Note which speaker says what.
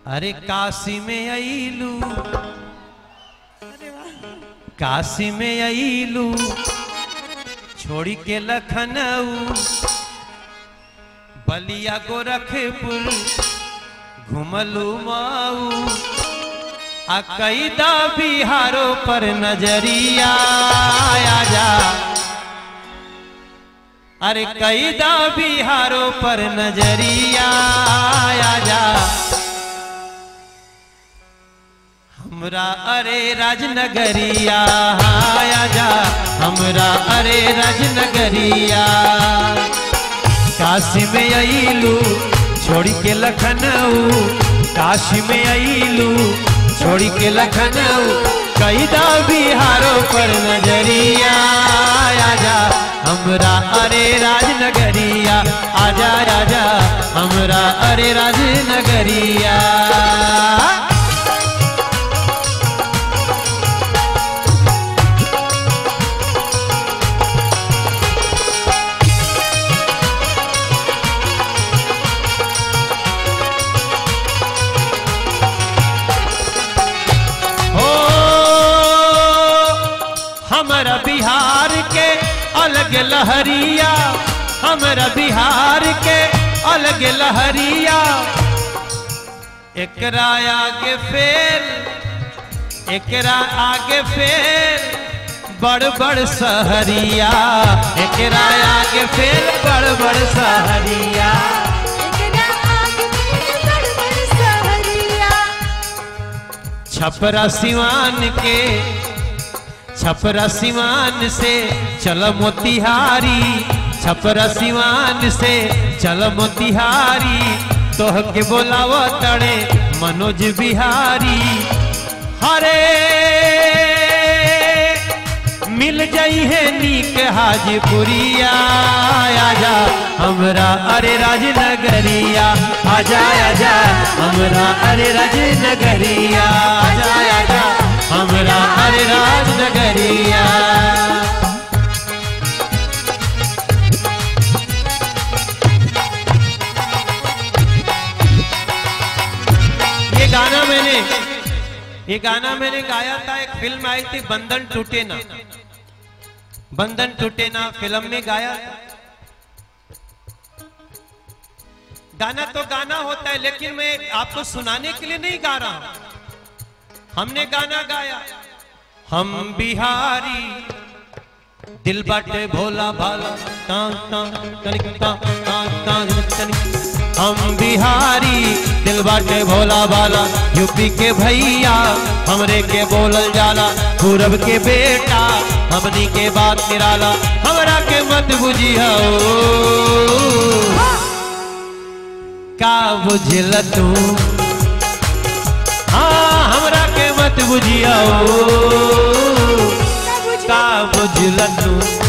Speaker 1: अरे काशी में अईलू काशी में अईलू छोड़ी के लखनऊ बलिया गोरखपुर घुमलू माऊ आ कैदा बिहारों पर नजरिया आ जा अरे कैदा बिहारों पर नजरिया आ जा हमरा अरे राजनगरिया आ जा हमरा अरे राजनगरिया काशी में अईलू छोड़ी के लखनऊ काशी में अईलू छोड़ी के लखनऊ कैदा बिहारों पर नजरिया आजा हमरा अरे राजनगरिया आजा राजा हमरा अरे राजनगरिया हो हमरा बिहार के अलग लहरिया हमरा बिहार के अलग लहरिया एकरा आगे फेर एकरा आगे फेर बड़ बड़ सहरिया एकरा आगे फेर बड़ बड़ सहरिया
Speaker 2: एकरा आग में बड़-बड़ सहरिया
Speaker 1: छपरा सिवान के छपरा सिवान से चल मोतिहारी छपरा सिवान से चल मोतिहारी तोह के बोलाव तड़े मनोज बिहारी हरे मिल जाई है नीक हाजीपुरिया आजा हमरा अरे राजनगरिया आजा आजा हमरा अरे राजनगरिया आजा आजा हमरा अरे राजनगरिया ये गाना मैंने ये गाना मैंने गाया था एक फिल्म आई थी बंधन टूटे ना बंधन टूटे ना फिल्म में गाया था गाना तो गाना होता है लेकिन मैं आपको सुनाने के लिए नहीं गा रहा हूं हमने गाना गाया हम बिहारी दिल बाटे भोला भाला ता ता तनिक ता ता ता तनिक हम बिहारी दिल बाटे भोला भाला यूपी के भैया हमरे के बोलल जाला पूरब के बेटा हमनी के बात निराला हमरा के मत बुझिया का बुझल तू हाँ हमरा के मत बुझिया का बुझल तू